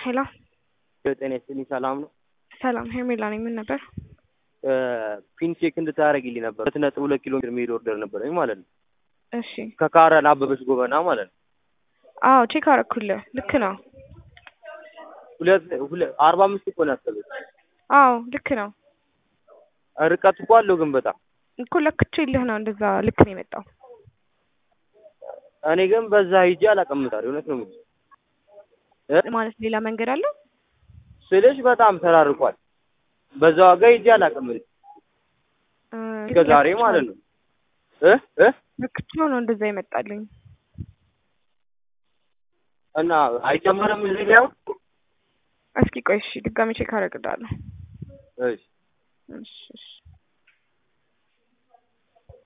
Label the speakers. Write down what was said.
Speaker 1: ሄሎ
Speaker 2: ጤና ይስጥልኝ። ሰላም ነው?
Speaker 1: ሰላም ሄርሜላ ነኝ። ምን ነበር?
Speaker 2: ፒን ቼክ እንድታደርጊልኝ ነበር። ሁለት ነጥብ ሁለት ኪሎ ሜትር መሄድ ኦርደር ነበረኝ ማለት ነው።
Speaker 1: እሺ
Speaker 2: ከካረን አበበች ጎበና ማለት ነው።
Speaker 1: አዎ ቼክ አረኩልህ። ልክ ነው።
Speaker 2: ሁለት ሁለት አርባ አምስት እኮ ነው ያሰበች።
Speaker 1: አዎ ልክ ነው
Speaker 2: ርቀት እኮ አለው ግን በጣም
Speaker 1: እኮ ለክቼልህ ነው እንደዛ ልክ ነው የመጣው።
Speaker 2: እኔ ግን በዛ ሂጄ አላውቅም። ታዲያ እውነት ነው የምልሽ እ
Speaker 1: ማለት ሌላ መንገድ አለው
Speaker 2: ስልሽ በጣም ተራርቋል። በዛ ዋጋ ሂጄ አላውቅም እኔ
Speaker 1: እ
Speaker 2: እስከ ዛሬ ማለት ነው እ እ
Speaker 1: ለክቼው ነው እንደዛ ይመጣልኝ።
Speaker 2: እና አይጨመርም እዚህ ላይ አሁን?
Speaker 1: እስኪ ቆይ እሺ ድጋሚ ቼክ አደርግልሃለሁ።
Speaker 2: እሺ
Speaker 1: እሺ እሺ